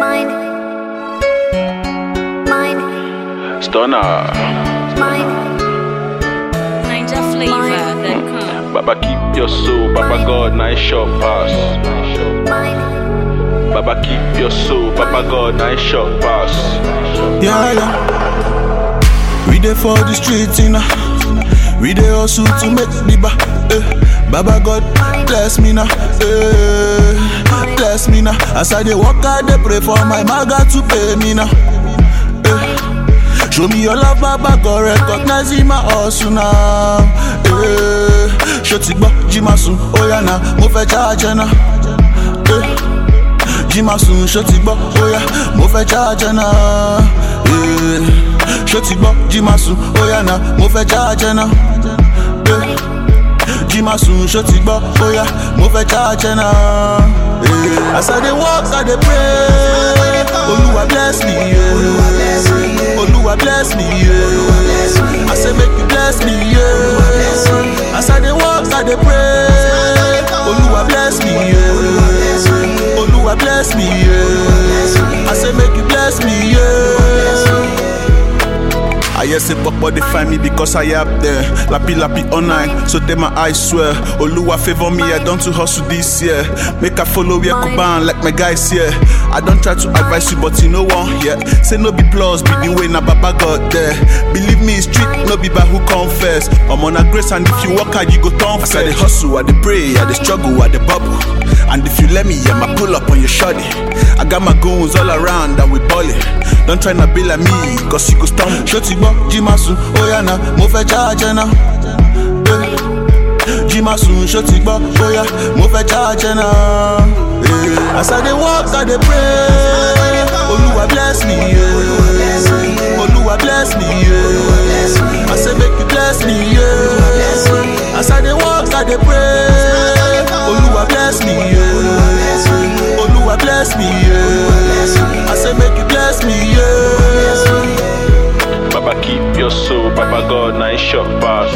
Mine. Mine. Stunner. Mine. Ninja flavor.com. Baba keep your soul, Baba God, nice short pass. Mine. Baba keep your soul, Baba God, nice short pass. Yeah, yeah. We dey for the streets, you know. We dey hustle to make the ba. Eh. Baba God, bless me now. Eh. Bless me now. As I dey walk, I dey pray for my maga to pay me now. Eh. Show me your love, Baba God, recognize in my hustle now. Eh. Ṣó ti gbọ́, jí máa sùn, ó yá na, mo fẹ́ charge ẹ náà. Eh jí máa sùn ṣó ti gbọ́ óyá mo fẹ́ jáàjẹ́ náà. Eh, ṣó ti gbọ́ jí máa sùn óyá náà mo fẹ́ jáàjẹ́ náà. Eh, jí máa sùn ṣó ti gbọ́ óyá mo fẹ́ jáàjẹ́ náà. Eh, as i dey work i dey pray olúwa bless me yeah. olúwa bless me yeah. i say make you bless me yeah. as i dey work i dey pray olúwa bless me yeah. olúwa bless me yeah. i say make you bless me yeah. I hear say Papa they find me because I up there. Lappy lappy online, so they my eyes swear. Oluwa favor me, I don't to hustle this year. Make I follow where Kuban like my guys here. I don't try to advise you, but you know one, yeah. Say no be plus, be the way na Baba got there. Believe me, it's street, no be by who confess. I'm on a grace, and if you work hard, you go turn As I dey hustle, I dey pray, I dey struggle, I dey bubble. And if you let me, I'ma pull up on your shoddy. I got my goons all around and we ballin'. Don't try to be like me, cause you go stumble. Ṣó ti gbọ́, jí máa sùn, ó yá na, mo fẹ́ jáàjẹ́ náà. Eh, Jí máa sùn, ṣó ti gbọ́, ó yá, mo fẹ́ jáàjẹ́ náà. Eh, As I dey work, I dey pray. Olúwa bless me, yeah. Olúwa bless me, yeah. I say make you bless me, yeah. As I dey work, I dey pray. Olúwa bless me, yeah. Olúwa bless me, yeah. I say make you bless me, yeah. Baba keep your soul, Baba God, nice short pass.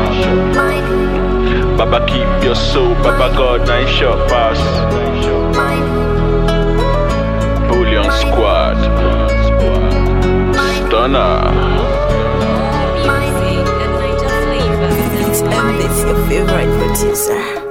Mine. Baba keep your soul, Baba God, nice short pass. Mine. Bullion squad. Stunner. Music at Ninja flavor.com. And it's your favorite producer.